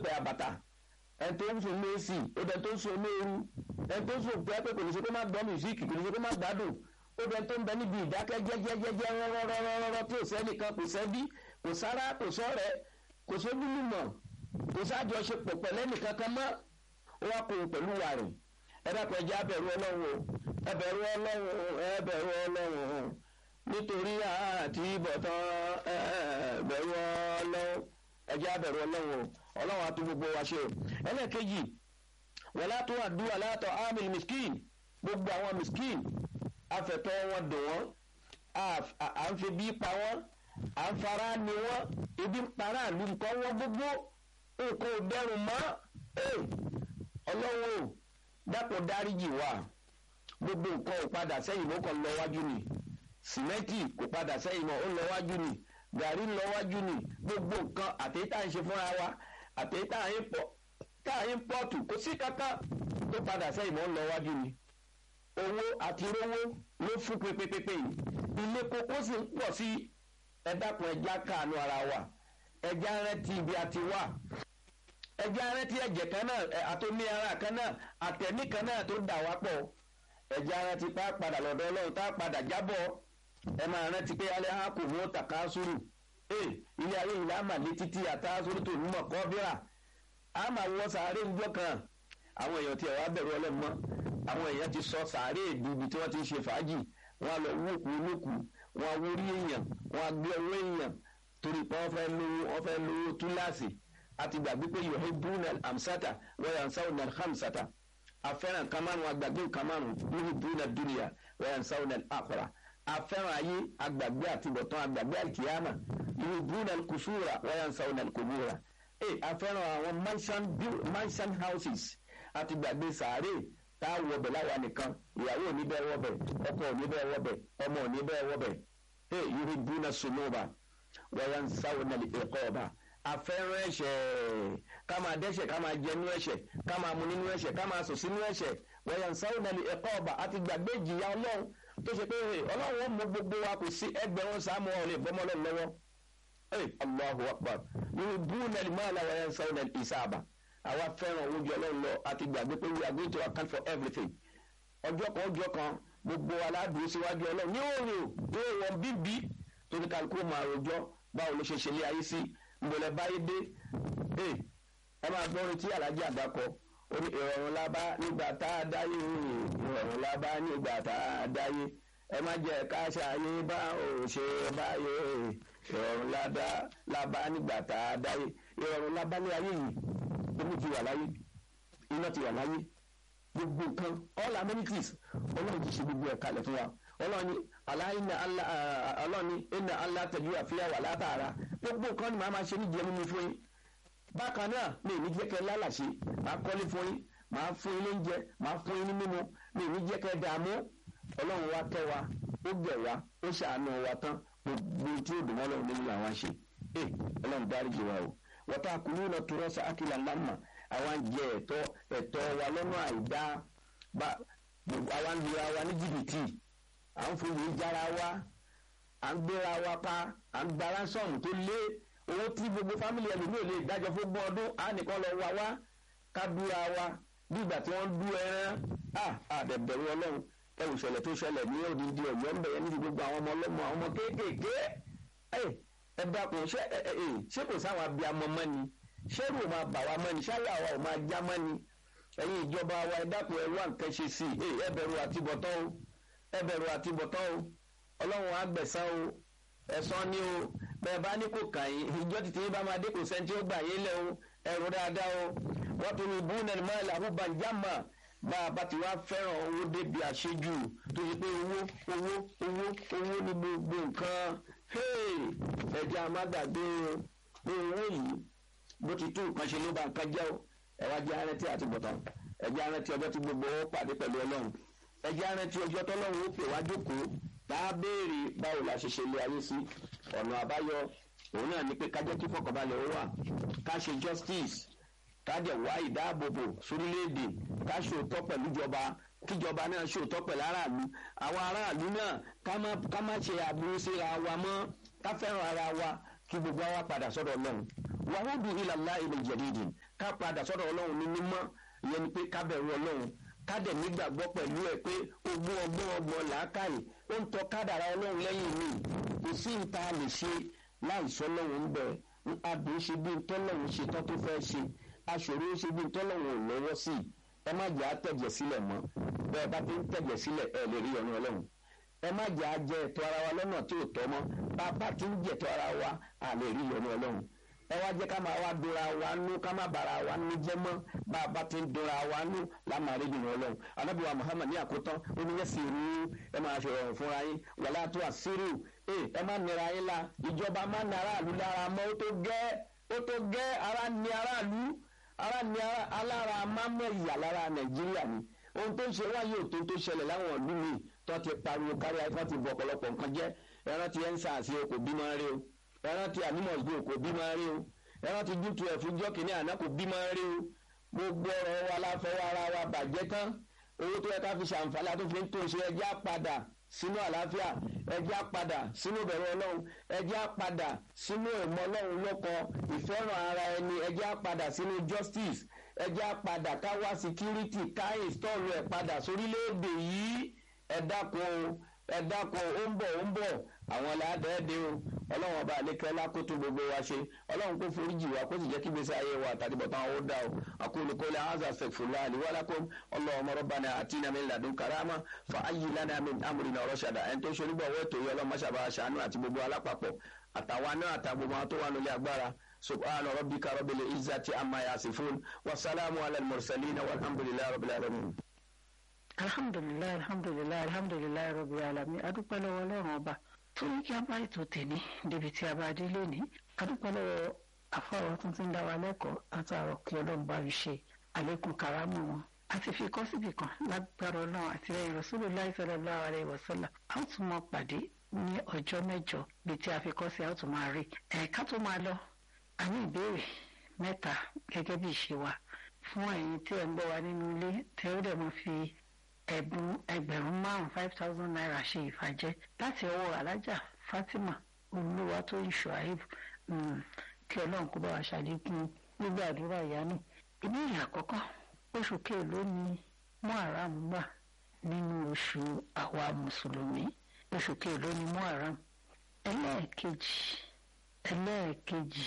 pẹ́ àbàtà ẹni tó ń sùn ní èsì ó dẹ tó ń sùn ní ooru ẹni tó ń sùn pé kò ní ṣe kó má gbọ́ mùsíìkì kò ní ṣe kó má gbádùn ó dẹ tó ń bẹ níbi ìdákẹ́ jẹ́jẹ́jẹ́jẹ́ rọ́rọ́rọ́rọ́ tí ò sẹ́nìkan kò sẹ́bí kò sára kò sọ́rẹ́ kò sóbúlùmọ̀ kò sájọṣepọ̀ pẹ̀lẹ́nìkan kan mọ́ ó wá kó pẹ̀lú wa rìn ẹ dákun ẹjẹ abẹ̀rù ọlọ́run ẹ bẹ̀rù ọlọ́run ẹ bẹ̀rù ọlọ́run nítorí àti ìbọ̀tán ẹ bẹ̀rù ọlọ́run ẹjẹ abẹ̀rù ọlọ́run ọlọ́run àti gbogbo wa ṣe ẹlẹ́ẹ̀kejì wọlá tó wà dúwà látọ̀ amil miskin gbogbo àwọn miskin afẹ̀tọ́ wọn dùn wọ́n à ń fi bí pa wọ́n à ń fara ni wọ́n ibi ń para àlù nǹkan wọ́n gbogbo nǹkan ò dẹrùn mọ́ ọlọ́run ò dápò dáríjì wá gbogbo nǹkan ò padà sẹ́yìn ló kàn lọ wájú ni sìmẹ́ǹtì kò padà sẹ́yìn mọ́ ó lọ wájú ni gàrí ń lọ wájú ni gbogbo nǹkan àtẹ̀yítà ń ṣe fúnra wa àtẹ̀yítà ń pọ̀tù kò sí kankan tó padà sẹ́yìn mọ́ ń lọ wájú ni owó àti rówó ló fún pépépépé yìí ilé kókó sì ń pọ̀ sí ẹ dákun ẹja káànú ara wa ẹja rántí ibi àti wà ẹja rántí ẹ̀jẹ̀ kan náà àtòmí ara kan náà àtẹ̀mí kan náà tó dà wá pọ̀ ẹja rántí pa padà lọ́dọ̀ ọlọ́run tá a padà jábọ̀ ẹ máa rántí pé alẹ́ á kò mú tàkà sùúrù ee ilé ayé ìlà àmàlẹ́ títí àtàsórí tó ní mọ̀ kọ́ bíra a máa wọ sàárè ńjọ́ kan àwọn èèyàn tí ẹ̀ wá bẹ̀rù ọlọ́run mọ́ àwọn èèyàn ti sọ sàárè ìdúbi tí wọ́n ti ń ṣe fàájì wọ́n á lọ wókù olókù wọ́n á wórí èèyàn wọ́n á gbé ọwọ́ èèyàn torí pé wọ́n fẹ́ lówó wọ́n fẹ́ lówó túláàsì àti gbàgbé pé yòóhé brunel amsata wọ́n yàn sáwọn nàl hamsata afẹ́ràn kamanu agbàgbé kamanu yòóhé brunel dunia wọ́n yàn sáwọn nàl akọ̀ra afẹ́ràn ayé agbàgbé àtibọ̀tán agbàgbé àkìyàmà yòóhé brunel kùsùrà wọ́n yàn sáwọn nàl kòmúra ẹ afẹ́ràn àwọn mansion mansion houses àti gbàgbé sàárè tá a wọbẹ̀ láwa nìkan ìyàwó òní bẹ́ẹ̀ wọbẹ̀ ọkọ òní bẹ́ẹ̀ wọbẹ̀ ọmọ òní bẹ́ẹ̀ wọbẹ̀ ẹ yòóhé brunel sunuba wọ́n yàn sáwọn nàl ẹ̀kọ́ ọba afẹ́ràn ẹ̀ṣẹ̀ ká máa dẹ́ṣẹ̀ ká máa jẹ nínú ẹ̀ṣẹ̀ ká máa mu nínú ẹ̀ṣẹ̀ ká máa sùn sínú ẹ̀ṣẹ̀ wọ̀nyàn sáwọ́nàlì ẹ̀kọ́ ọba àti gbàgbé ìjìyà ọlọ́run tó ṣe pé ọlọ́run ó mú gbogbo wa kò sí ẹgbẹ̀rún sáàmù ọ̀rẹ́ ìbọmọlẹ́ lọ́wọ́ ẹ̀ allahu akbar nínú búnẹ̀lì máàlá wọ̀nyàn sáwọ́nàlì ìsáàbà àwa fẹ́ràn oúnjẹ ọlọ́run lọ àti gbàgbé pé we are going to account for everything ọjọ́ kan ọjọ́ kan gbogbo aládùúgbò síwájú ọlọ́run ní òòrùn ní òòrùn bíbí torí kálukú máa rojọ́ báwo ló ṣe ṣe lé ayé sí nbọlẹ báyé dé ẹ ẹ máa gbọ́ orin tí alájí àdàkọ ó ní ìrọ̀rùn lábá nígbà tá a dáyé ìrọ̀rùn lábá nígbà tá a dáyé ẹ má jẹ́ ká ṣàyé bá ò ṣe báyé ìrọ̀rùn lábá nígbà tá a dáyé ìrọ̀rùn lábá ní ayé yìí omi ti wà láyé iná ti wà láyé gbogbo nǹkan all amenities ọlọ́run ti ṣe gbogbo ẹ̀ kalẹ̀ fún wa ọlọ́run ní aláìní ọlọ́run ní ẹ̀nà alátẹ̀jú àfihàn wà látara gbogbo nǹkan ni màá máa ṣe níjẹ́ mímí fún yín bákan náà mi ní jẹ́ kẹ́ lálàṣe màá kọ́lé fún yín màá fún yín lóúnjẹ màá fún yín ní mímu mi ní jẹ́ kẹ́ dààmú ọlọ́run wa tẹ́ wa ó gẹ̀ wa ó ṣàánú wa tán gbogbo tí ó dùn mọ́ ọlọ́run nínú làwọn ṣe ẹ ọlọ́run dáríjì wa o wọ́tá kùnú náà tó rọ́ṣà ákìlà lámà àwọn jẹ ẹ̀tọ́ ẹ̀tọ́ wa lọ́nà àìdá àwọn lura wa ní jìbìtì à ń foyè jára wa à ń gbéra wa pa à ń gba ránsọ̀mù tó lé owó tí gbogbo fámìlì ẹlòmíì ò lè dájọ́ fún gbọ́n ọdún á nìkan lọ wá wá ká dúra wa bí ìgbà tí wọ́n dú ẹran à àdẹ̀bẹ̀rù ọlọ́run ẹ̀rù ìṣẹ̀lẹ̀ tó ṣẹlẹ̀ ní òdìdí ọ̀yọ́ ń bẹ̀yẹ níbi gbogbo àwọn ọmọ ọlọ́mọ àwọn ọmọ kéékèèké ẹ dákun ṣé ṣé kò sáwọn abiyamọ mọ́ ni ṣé rò máa bà wá mọ́ ni ṣáyà wa ò máa já mọ́ ni ẹ̀yin ìjọba wa ẹ dákun ẹ wá nǹkan ṣe sí i ẹ bẹ̀rù àtibọ̀tán o ẹ bẹ̀rù àtibọ̀tán o ọlọ́run á gbẹ̀san o ẹ̀san ni o bẹ́ẹ̀ bá ní kò kàn yín ìjọ títí yín bá máa dé kò sẹ́ni tí ó gbà yín lẹ̀ o ẹ̀rù dáadáa o wọ́n tún ní bú nẹ́ni máa làwọn bàjámà bá a bá ti wá fẹ́ràn owó débi àṣejù tó ṣe pé owó owó owó owó ní gbogbo nǹkan ẹja amágbàgbé owó yìí bó ti tún nǹkan ṣe ló bá nǹkan jẹ́ o ẹ̀wá jẹ́ arẹ́tí àti bọ̀tán ẹ̀jẹ̀ arẹ́tí ọjọ́ tí gbogbo owó pàdé pẹ̀lú ọlọ́run ẹ̀jẹ̀ arẹ́tí ọjọ́ tọ́lọ́run ó pè wá jókòó tá a béèrè báwo la ṣe ṣe lé ayé sí ọ̀nà àbáyọ òun náà ni pé ká jẹ́ kí fọkànbalẹ̀ ó wà ká ṣe justice ká jẹ́ wá ìdáàbòbò sórílẹ̀-èdè ká ṣòótọ́ pẹ̀lú ìjọba kíjọba náà ṣòótọ́ pẹ̀lú aráàlú àwọn aráàlú náà ká má ṣe àbúrú síra wa mọ́ ká fẹ́ràn ara wa kí gbogbo wa padà sọ́dọ̀ ọlọ́run wàhùdù ìlàlá ilẹ̀ jẹ̀dídì ká padà sọ́dọ̀ ọlọ́run ní mímọ́ ìyẹn ni pé ká bẹ̀rù ọlọ́run ká dẹ̀ nígbàgbọ́ pẹ̀lú ẹ̀ pé ogún ọgbọ́n ọgbọ́n làákàyè ó ń tọ́ kádàrá ọlọ́run lẹ́yìn mi kò sí nta lè ṣe láìsọ ọlọ́run ń bẹ̀ àbí ṣe bí ntọ́lọ́run ṣe tán tó fẹ́ ṣe aṣòro ṣe bí ntọ́lọ́run ò lọ́wọ́ sí ẹ má jẹ́ àtẹ̀jẹ̀ sílẹ̀ mọ́ bẹ́ẹ̀ bá ti ń tẹ̀jẹ̀ sílẹ̀ ẹ lè rí ọ̀nà ọlọ́run ẹ má jẹ́ àjẹ ẹ̀tọ́ ara wa lọ́nà tí ò tọ́ mọ́ bá a bá ti ń jẹ̀tọ́ ara wa à lè rí ọ̀nà ọlọ́run ẹ wá jẹ́ ká máa wá dora wa nú ká má bara wa nú jẹ́ mọ́ bá a bá ti ń dora wa nú lámàrí ìdùnnú ọlọ́run anábìwá muhammad ní àkótán ó ní yẹ́sì rú ẹ máa ṣe ọ̀rọ̀ fúnra yín wàlá tó àṣírí ẹ má nira yín la ìjọba má ní aráàlú lára mọ́ ó tó gẹ́ ó tó gẹ́ ara ní aráàlú ara ní alára mámọ́ ìyà lára nàìjíríà ni ohun tó ń ṣe wáyé òtó tó ṣẹlẹ̀ láwọn ìlú mi tó ti pariwo kárí ayé wọ́n ti bọ̀ ọ̀pọ̀lọpọ̀ nǹkan jẹ́ ẹran ti ẹ̀ ń sàásì okò bí máa ń rí o ẹran ti animals gbé okò bí máa ń rí o ẹran ti dútu ẹ̀fún jọ́kì ní àná kò bí máa ń rí o gbogbo ọ̀rọ̀ wa láfọwọ́ ara wa bàjẹ́ tán owó tó yẹ ká fi ṣàǹfààní àti fi ń tó ṣe ẹjẹ́ àpadà sínú àlàáfíà ẹjẹ́ àpadà sínú ìbẹ̀rù ọlọ́run ẹjẹ́ àpadà sínú ìmọ̀ ọlọ́run lọ́kọ ìfẹ́ràn ara ẹni ẹjẹ́ àpadà sínú justice ẹjẹ́ àpadà ká wá security ká ìstọ́ọ̀lù ẹ̀ padà sórílẹ̀-èdè yìí ẹ dákun o ẹ dákun ó ń bọ̀ ó ń bọ̀ àwọn aládẹ́ẹ̀dẹ́ o ọlọ́run ọba àlékẹ́ lákòótó gbogbo wa ṣe ọlọ́run kó foríjì wa kó sì jẹ́ kí gbèsè ayé wa àtàdé bọ̀tán ó dá o aqulu qawli hadha astaghfirullah li wa lakum allahumma rabbana atina min ladunka rahma fa hayyi lana min amrina rashada ẹni tó ṣe onígbàwọ́ ètò yìí ọlọ́run máṣàbà aṣàánú àti gbogbo alápapọ̀ àtàwọn náà àtàgbogbo àwọn tó wà nílé agbára subhana rabbika rabbil izzati amma yasifun wa salamu ala al-mursalin walhamdulillahi rabbil alamin alhamdulilayi alhamdulilayi alhamdulilayi rabi alami adúpẹ́ lọ́wọ́ ọlọ́run ọba tó ní kí a bá ètò tèmi débi tí a bá dé lónìí adúpẹ́ lọ́wọ́ àfọwọ́ tó ti ń dá wa lẹ́kọ̀ọ́ àtàrọ̀ kí ọlọ́run bá rí ṣe àlékún karamu wọn àti fi kọ́ síbì kan lágbára ọlọ́run àti ẹ̀yìn Rasulullahi sallallahu alaihi wasallam a ó tún mọ pàdé ní ọjọ́ mẹ́jọ bíi tí a fi kọ́ sí a ó tún máa rí ẹ̀ka tó máa lọ a ní ìbéèrè mẹ́ta gẹ́gẹ́ bí ìṣe wa fún ẹ̀yin tí ẹ̀ ń gbọ́ wa nínú ilé tẹ́ ó dẹ̀ mọ́ fi ẹ̀bùn ẹgbẹ̀rún márùn five thousand naira ṣe ìfàjẹ́ láti ọwọ́ alájà Fatima olúwa tó ń ṣùáìb kí ọlọ́run kó bá wa ṣàlékún gbígbàdúrà ìyá náà ìbéèrè àkọ́kọ́ oṣù kéèló ni muharam wà nínú oṣù àwa mùsùlùmí oṣù kéèló ni muharam ẹlẹ́ẹ̀kejì ẹlẹ́ẹ̀kejì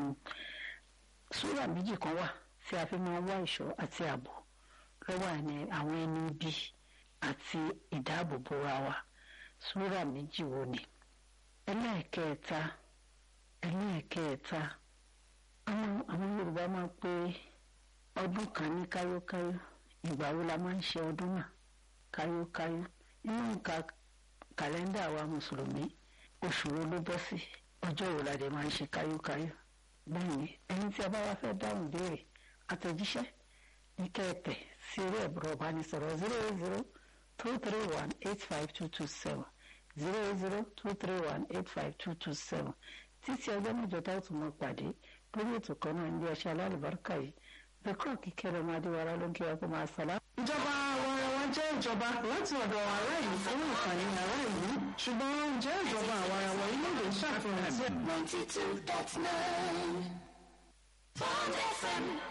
súrà méjì kan wà tí a fi máa ń wá ìṣọ́ àti ààbò lọ́wọ́ àní àwọn ẹni ibi àti ìdáàbòbò ra wa súrà méjì wo ni. ẹlẹ́ẹ̀kẹta ẹlẹ́ẹ̀kẹta àwọn àwọn Yorùbá máa ń pe ọdún kan ní káyókáyó ìgbà wo la máa ń ṣe ọdún náà káyókáyó nínú nǹkan kàlẹ́ndà wa mùsùlùmí oṣù wo ló bọ́ sí ọjọ́ wo la dẹ̀ máa ń ṣe káyókáyó bẹ́ẹ̀ ni ẹni tí a bá wá fẹ́ dáhùn béèrè àtẹ̀jíṣẹ́ ní kẹ́ẹ̀tẹ̀ sí orí ẹ̀bùrọ̀ ìbánisọ̀rọ̀ zero eight zero two three one eight five two two seven zero eight zero two three one eight five two two seven títí ọjọ́ mẹ́jọ tá a tún mọ́ pàdé lórí ètò kan náà ní ọṣẹ alálùbáríkà yìí bẹ́kọ̀ kíkẹ́rẹ́ máa dé wàrà ló ń kí wa kó máa sàlá. ìjọba àwọn ará wa jẹ́ ìjọba láti ọ̀dọ̀ ará ìlú fún ìkànnì ará ìlú ṣùgbọ́n jẹ́ ìjọba àwọn ará wọn ilé ìwé ṣàfihàn sí. ninety two dot nine Bond FM.